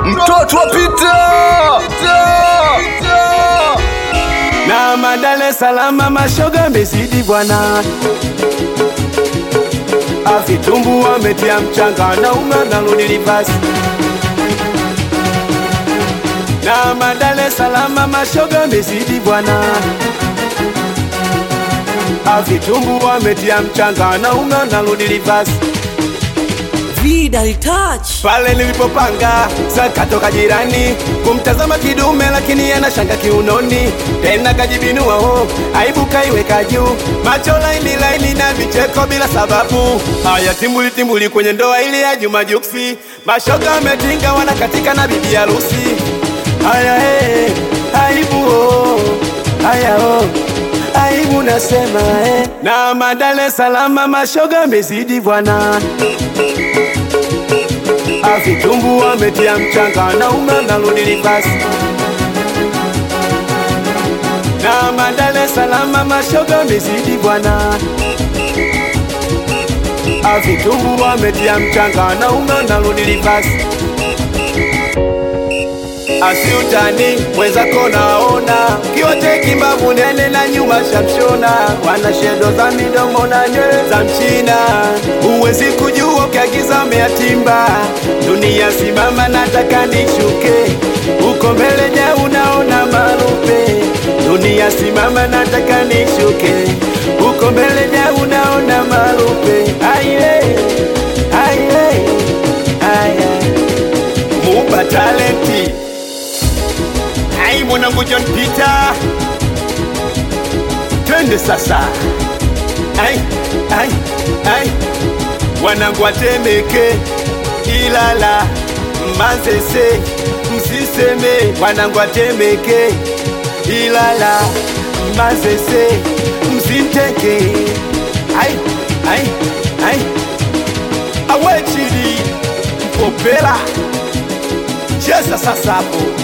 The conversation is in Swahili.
mtoto wa Pita na madale salama mashoga mezidi bwana avitumbu wametia mchanga na unga na rudi basi na madale salama mashoga mezidi bwana avitumbu wametia mchanga na unga na rudi basi Vidal touch. pale nilipopanga zakatoka jirani kumtazama kidume lakini anashanga kiunoni tena kajibinua ho aibu kaiweka juu macho laini laini na vicheko bila sababu haya timbuli timbuli kwenye ndoa ili ya Juma Juksi mashoga wametinga wanakatika na bibi harusi haya hey, aibu oh, haya oh aibu nasema eh. na madale salama mashoga mezidi bwana avitumbu wametia mchanga na unga na rudi basi na madale salama mashoga mezidi bwana avitumbu wametia mchanga na unga na rudi basi asiutani mwenzako naona kiote kimbavu nene na nyuma shamshona wana shedo za midomo na nywele za mchina huwezi kujua ukiagiza umeatimba dunia simama nataka nishuke uko mbele ja unaona marupe dunia simama nataka nishuke uko mbele ja unaona marupe aye aye aye mupa talenti Ai mwanangu John Peter, twende sasa. Ai, ai, ai, wanangu watemeke Ilala, Manzese, msiseme wanangu watemeke Ilala, Manzese, msimteke. Ai, ai, ai, awechili mpopela cheza sasa hapo